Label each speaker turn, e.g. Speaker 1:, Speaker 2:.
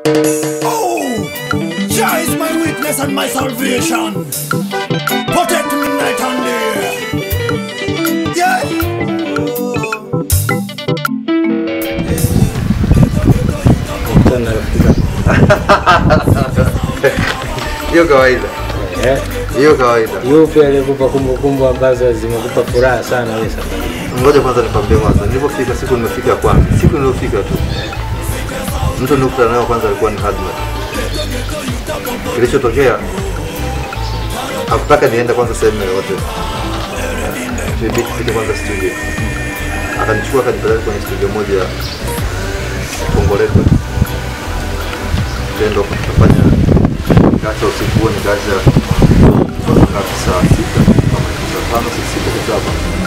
Speaker 1: Oh, Jah is my witness and my salvation. Protect me night and day. Yeah.
Speaker 2: Kukutana na rafiki zako.
Speaker 3: Hiyo kawaida,
Speaker 2: Eh,
Speaker 3: hiyo kawaida.
Speaker 2: yupi aliyekupa kumbukumbu ambazo zimekupa furaha sana wewe sasa?
Speaker 3: Ngoja kwanza nikwambie kwanza, nilipofika siku nimefika kwanza, siku niliyofika tu, mtu nilikutana nayo kwanza alikuwa ni Hadmat. Kilichotokea hakutaka niende kwanza sehemu yoyote, nibidi tufike kwanza studio. Akanichukua akanipeleka kwenye studio moja ya Bongo Record, tendo tukafanya nikaacha usiku huo, nikaacha mpaka ngapi, saa sita kama saa tano saa sita saa saba